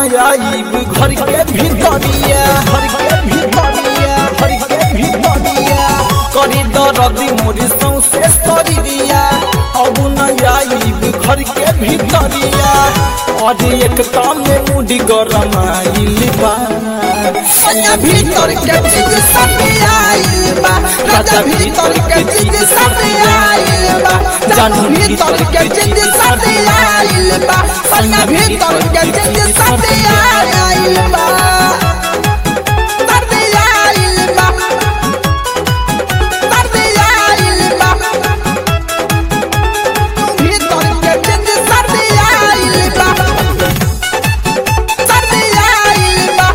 आईब घर के भीतरिया घर के भीतरिया घर के भीतरिया करी दरदी मोर सौसे शरीरिया अब न आईब घर के भीतरिया और एक काम में मुड़ी गरम आइल बा सैया भीतर के चीज सब आइल बा राजा भीतर के चीज सब आइल बा जानू भीतर के चीज सब आइल बा सैया भीतर के चीज सब आइल बा दर्द आइल बा दर्द आइल बा भीतर के चीज सब आइल बा सब आइल बा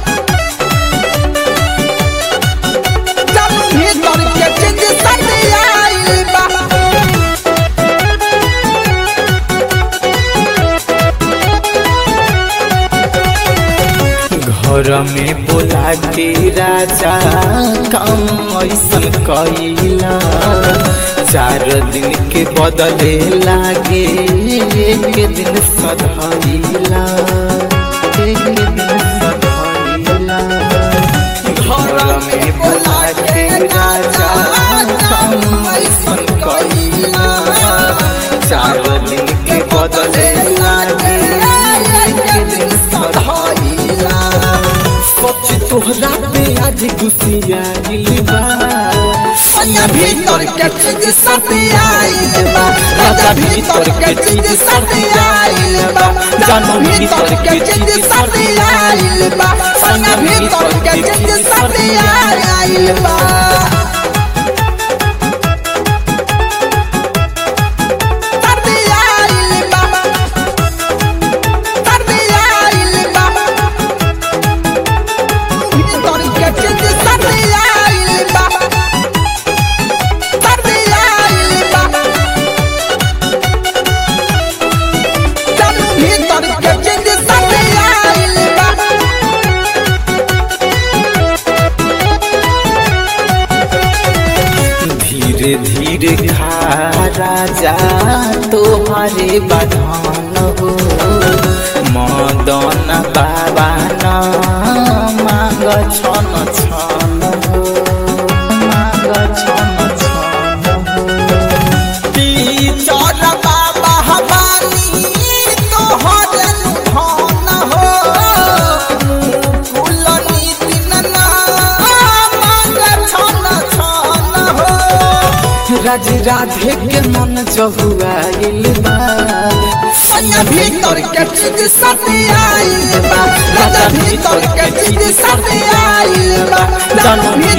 जानू भीतर के चीज सब आइल बा घर में बोला के राजा काम ऐसन कैला चार दिन के बदले लागे एक दिन सधैला एक दिन सधैला घर में बोला के राजा काम ऐसन कैला चार दिन के बदले लागे एक दिन सधैला सच तोहरा पे आज गुसिया बा सैया भीतर के चीज सब आइल बा राजा भीतर के चीज सब आइल बा जानू भीतर के चीज सब आइल बा सैया भीतर के चीज सब आइल बा दर्द आइल बा दर्द आइल बा भीतर के चीज सब आइल बा दर्द आइल बा जानू भीतर के चीज सब आइल बा धीरे धीरे खा राजा तोहरे बधान हो मदन बाबा न मांग छन छन हो मांग छन छन हो टीचर बाबा हमानी तोहर धन हो फूल नितिन ना मांग छन छन हो राज राधे के मन जहुआइल बा सैया भीतर के चीज सब आइल बा राजा भीतर के चीज सब आइल बा जानू